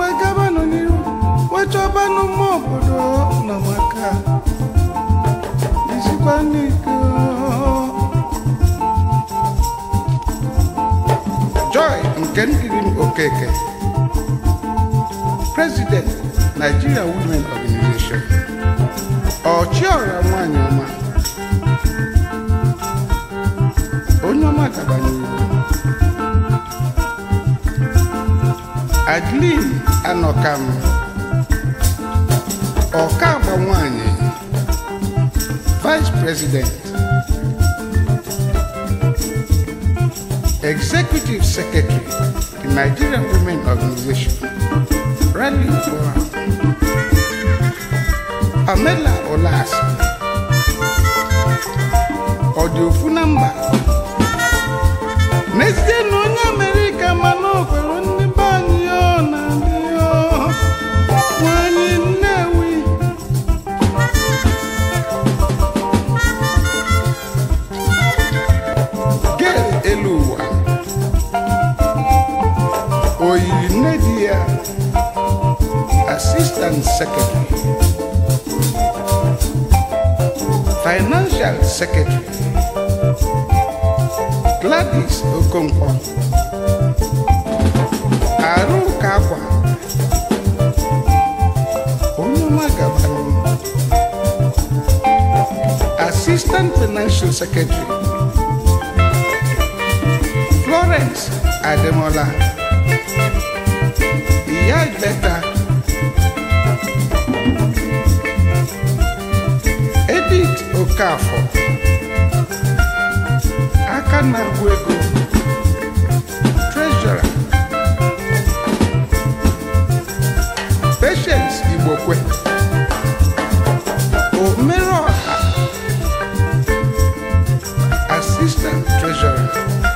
wee gabanụ n'iru wee chọbanụ mma obodo na maka isikwa n'ike joy nke nkiri m okeke president nigeria women organization ọchịọra nwanyị ọma onye ọma gabanyere adeline anọkam ọka agba nwanyị vice president executive secretary the nigerian women organization rally forum pamela olas ọ dị ofu na mba n'ezie na onye amerịka mana o kwere ndị be anyị ọ na-adị ọ nwanyị nnewi gel elu ụwa o yiri nne di ya assistant secretary financial secretary gladys okonkwo arụka akwa onye ọma gabara assistant financial secretary florence ademola ìyá ìgbẹ́ta edith okafọ aka na-agụ ego treasurer patience igbokwe omereọha assistant treasurer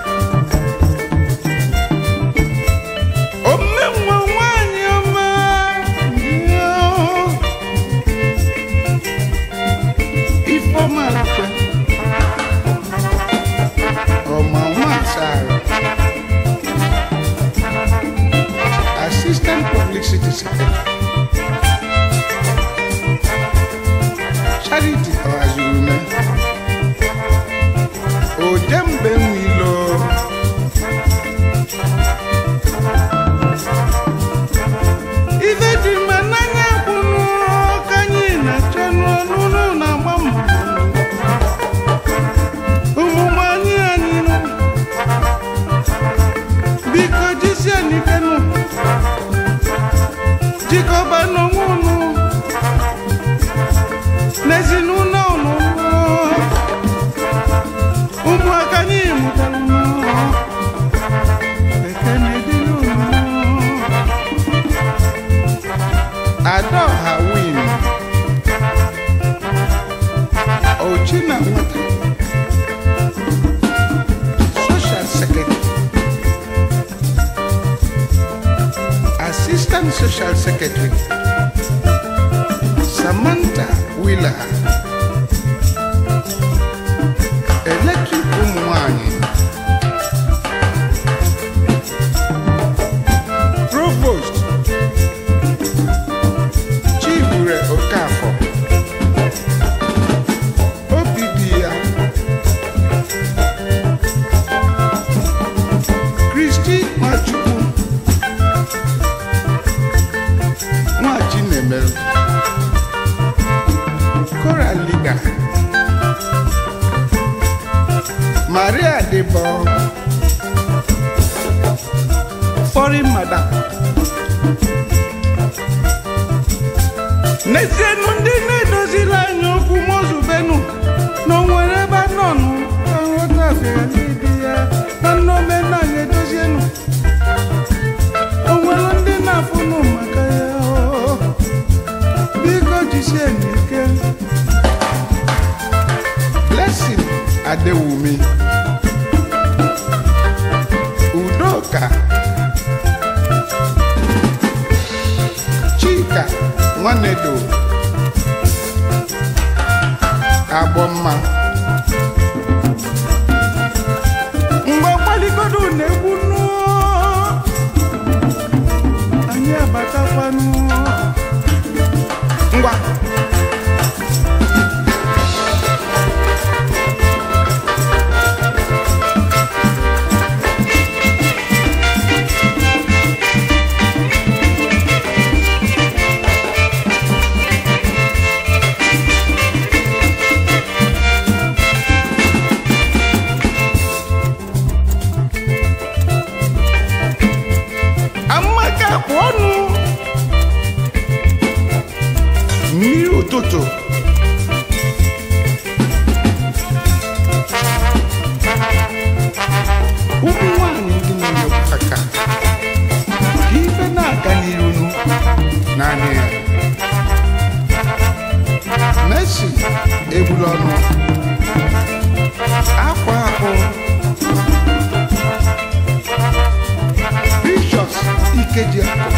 omenwa nwanyị ọma ifeọma akwe ọma nwaasara assistant publicity secretary charity ọhazirume ojembe nwilo ife dị mma n'anya kwụnụ ka anyị na-achọ n'ọnụnụ na-agba mbọ ụmụ anyị anyị nụ biko jisie n'ike nụ jikọba n'onwe unu n'ezinụlọ unu ụmụaka anyị mụtara unu ekene dịrị unu Adaọha win Ochina nwata social secretary assistant social secretary Samantha Wheeler electric ụmụ nwanyị provost Chibure Okafọ obi dị ya Kristi Nwachukwu Nwachi na-emerụ Koraliga Maria Debo Foreign Madam n'ezienụ ndị na-edoziri anyị okwu mozubenu na o nwere ebe a nọ nụ aghọtafere n'idi ya na nnaomenanya edozienu o nwere ndị na-afụnụ maka ya o. biko jisie n'ike blessing adewumi udoka chika nwanedo agbọmma mgbe gbaligodo na-egwu nụọ anyị ya batakwanụ ngwa amaka kpụ ọnụ mmiri ụtụtụ ụmụ nwanyị ndị na-emegbu aka ka ife na-aga n'iru naanị ya Messi egbula ọnụ akwa akpụ Precious Ikeji akụ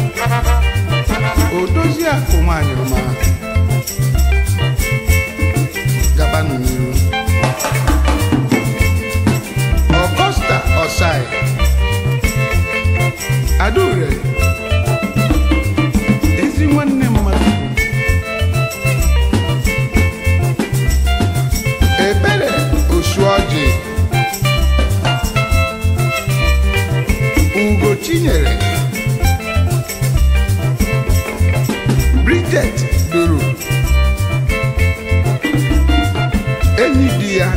odozi akụ nwanyị ọma gabanụ n'iru Augusta Osai adaure ezi nwanne mmadụ Ebere Osuoji Ugo Chinyere Bridget Duru enyi di ya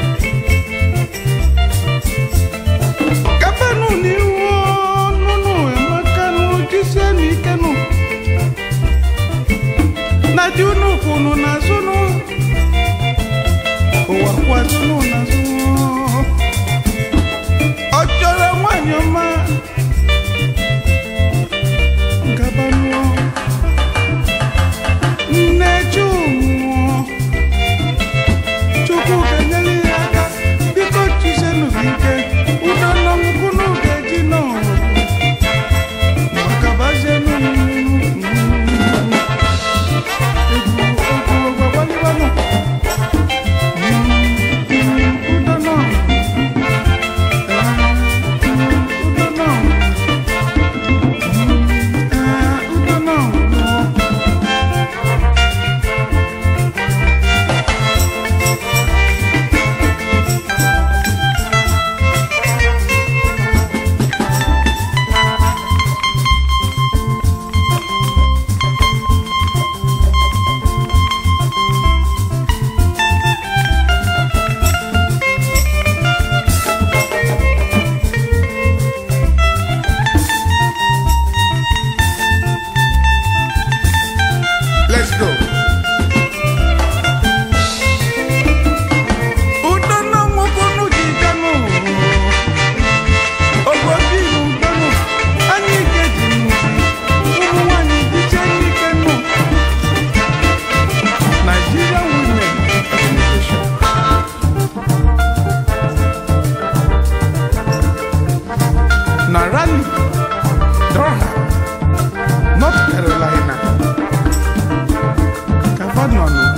gabanụ n'ihu nụnụ emeka n'ojisie n'ike nụ na di unu kwunu n'azụ nụ ụwa kwazụnụ n'azụ ọ chọrọ nwanyị ọma gabanụ nne chumụọ chukwu ga-enyere ya aka biko chisenụ gị ike udo nọnwụkwụnụ ga-eji n'ọrụ maka bazienụ egwu egwu ogbagbalibanụ udo nọ udo nọ udo nọ Let's go. udo na nwoke ji bịanụ obodo ibu bịanụ anyị ike ji nnukwu ụmụ nwanyị dịche n'ike nụ Nigeria Women Organization na Raleigh, Durham, North Carolina, Kavanaugh